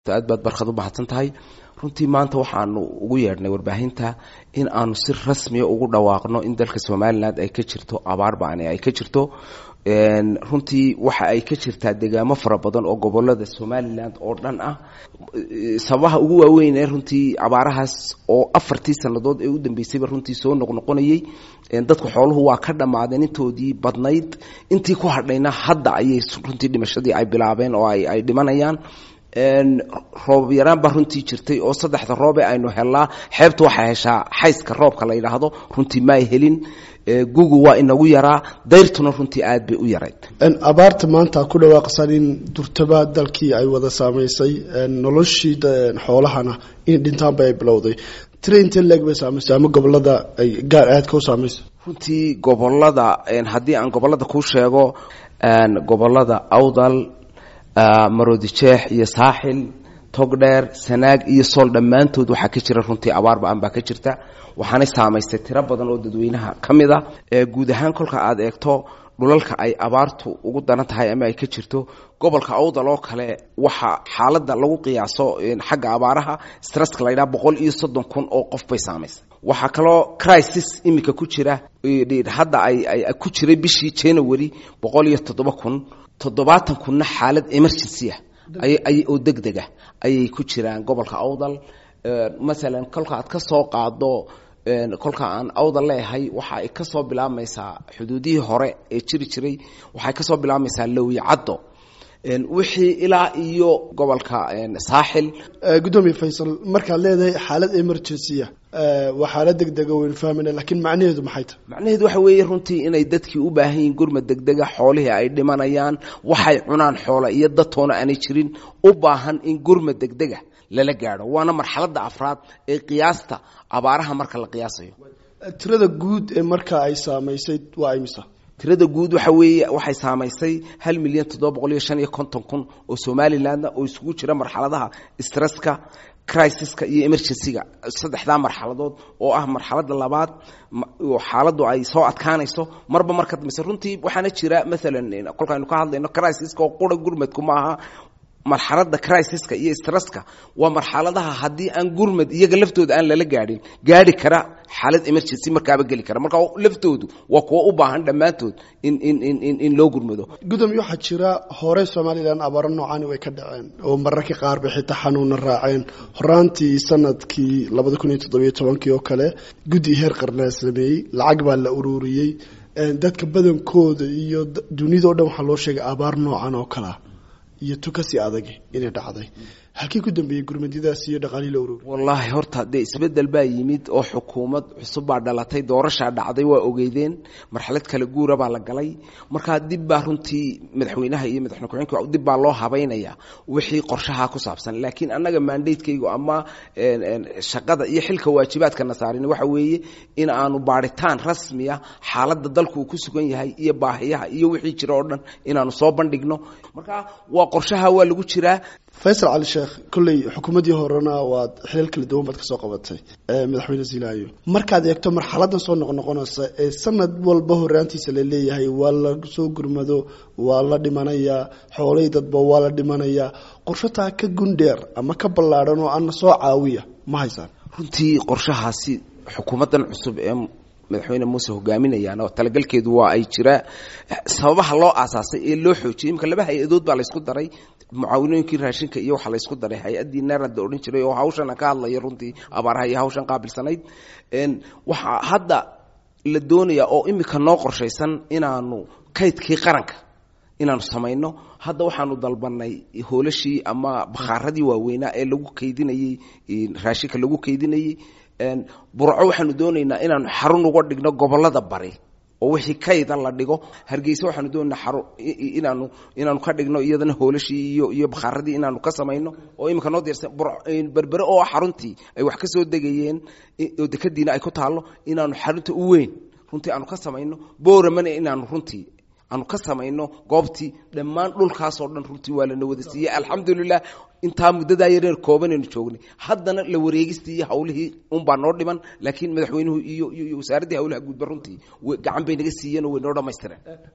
aad baad barkad u mahadsan tahay runtii maanta waxaanu ugu yeedhnay warbaahinta in aanu si rasmiya ugu dhawaaqno in dalka somalilan ay ka jirto abaar ba'ani ay ka jirto runtii waxa ay ka jirtaa degaamo fara badan oo gobolada somalilan oo dhan ah sababaha ugu waaweyn ee runtii abaarahaas oo afartii sannadood ee u dambeysayba runtii soo noqnoqonayey dadku xooluhu waa ka dhammaadeen intoodii badnayd intii ku hadhayna hadda ayay runtii dhimashadii ay bilaabeen oo ay dhimanayaan roob yaraan baa runtii jirtay oo saddexda roobe aynu helnaa xeebtu waxay heshaa xayska roobka la yidhaahdo runtii ma ay helin gugu waa inagu yaraa dayrtuna runtii aad bay u yarayd abaarta maanta ku dhawaaqsan in durtaba dalkii ay wada saamaysay noloshii xoolahana in dhintaanba ay bilowday tira intee leeg bay saamaysay ama gobolada ay gaar aadka u saamaysay runtii gobolada haddii aan gobolada kuu sheego gobolada awdal maroodijeex iyo saaxil togdheer sanaag iyo sool dhammaantood waxaa ka jira runtii abaar ba-an baa ka jirta waxaanay saamaystay tiro badan oo dadweynaha ka mid a guud ahaan kolka aad eegto dhulalka ay abaartu ugu daran tahay ama ay ka jirto gobolka awdal oo kale waxaa xaaladda lagu qiyaaso xagga abaaraha stresska la ydhaha boqol iyo soddon kun oo qof bay saamaysay waxaa kaloo crisis iminka ku jira hadda ay ku jiray bishii january boqol iyo toddoba kun toddobaatan kunna xaalad emergency ah oo deg dega ayay ku jiraan gobolka awdal masalan kolka aad ka soo qaado kolka aan awdal leeyahay waxa ay ka soo bilaabmaysaa xuduudihii hore ee jiri jiray waxay ka soo bilaabmaysaa lowi caddo wixii ilaa iyo gobolka saaxil gudoomiye faysal markaad leedahay xaalad emergencya waa xaalad degdega waynu fahmayna lakiin macnaheedu maxay tahay macnaheedu waxa weeye runtii inay dadkii u baahan yihiin gurmad degdega xoolihii ay dhimanayaan waxay cunaan xoola iyo dadtoona aanay jirin u baahan in gurmad degdega lala gaadho waana marxaladda afraad ee qiyaasta abaaraha marka la qiyaasayo tirada guud ee marka ay saamaysay waa imisa tirada guud waxa weeye waxay saamaysay hal milyan toddoba boqol iyo shan iyo konton kun oo somalilandna oo isugu jira marxaladaha stresska crisiska iyo emergencyga saddexdaa marxaladood oo ah marxaladda labaad oo xaaladdu ay soo adkaanayso marba marka dambeyse runtii waxaana jira maalan kolkaaynu ka hadlayno crisiska oo qura gurmadku ma aha marxaladda crisiska iyo stresska waa marxaladaha haddii aan gurmad iyaga laftooda aan lala gaadhin gaadhi kara xaalad emergency markaaba geli kara marka laftoodu waa kuwo u baahan dhammaantood in in in in loo gurmado gudoomiye waxaa jira hore somalilan abaaro noocani way ka dhaceen oo mararka qaar bay xitaa xanuuna raaceen horaantii sanadkii labada kun iyo toddobiyo tobankii oo kale guddi heer qarnaa sameeyey lacag baa la ururiyey dadka badankooda iyo dunidao dhan waxaa loo sheegay abaar noocan oo kalea iyo tukasi adag inay dhacday halkii ku dambeeyey gurmadidaas iyo dhaqaalihii la ururi wallaahi horta dee isbeddel baa yimid oo xukuumad cusub baa dhalatay doorashaa dhacday waa ogeydeen marxalad kala guura baa la galay markaa dib baa runtii madaxweynaha iyo madaxweyne ku-xigeenka dib baa loo habaynaya wixii qorshaha ku saabsan laakiin annaga mandatekaygu ama shaqada iyo xilka waajibaadkana saarin waxa weeye in aanu baadhitaan rasmiya xaaladda dalku uu ku sugan yahay iyo baahiyaha iyo wixii jira oo dhan inaanu soo bandhigno marka waa qorshaha waa lagu jiraa faysal cali sheekh kolley xukuumaddii horena waad xilal kala duwan baad ka soo qabatay madaxweyne ziilaayo markaad eegto marxaladan soo noqnoqonaysa ee sanad walba horaantiisa la leeyahay waa la soo gurmado waa la dhimanayaa xoolay dadba waa la dhimanayaa qorshataa ka gundheer ama ka ballaadhan oo ana soo caawiya ma haysaan runtii qorshahaasi xukuumaddan cusub ee madaxweyne muuse hogaaminayaan oo talagalkeedu waa ay jiraa sababaha loo aasaasay ee loo xoojiyay imika laba hay-adood baa laysku daray mucaawinooyinkii raashinka iyo waxaa laysku daray hay-addii naarad la odhan jiray oo hawshana ka hadlaya runtii abaaraha iyo hawshan qaabilsanayd waxaa hadda la doonayaa oo imika noo qorshaysan inaanu kaydkii qaranka inaanu samayno hadda waxaanu dalbanay hoolashii ama bakhaaradii waaweynaa ee lagu kaydinayey raashinka lagu kaydinayey burco waxaanu doonaynaa inaanu xarun uga dhigno gobolada bari oo wixii kayda la dhigo hargeysa waxaanu doonaynaa xarun inaanu inaanu ka dhigno iyadana hoolashii iyo iyo bakhaaradii inaanu ka samayno oo iminka noo diyaarsan berbere oo xaruntii ay wax ka soo degayeen oo dekadiina ay ku taallo inaanu xarunta u weyn runtii aanu ka samayno booramana inaanu runtii aanu ka samayno goobtii dhammaan dhulkaasoo dhan runtii waa lana wada siiyey alxamdulilah intaa muddadaa yareer koobanaynu joognay haddana la wareegistii iyo hawlihii unbaa noo dhiman laakiin madaxweynuhu iyo iyo wasaaraddii hawlaha guudba runtii gacan bay naga siiyeen oo way noo dhammaystireen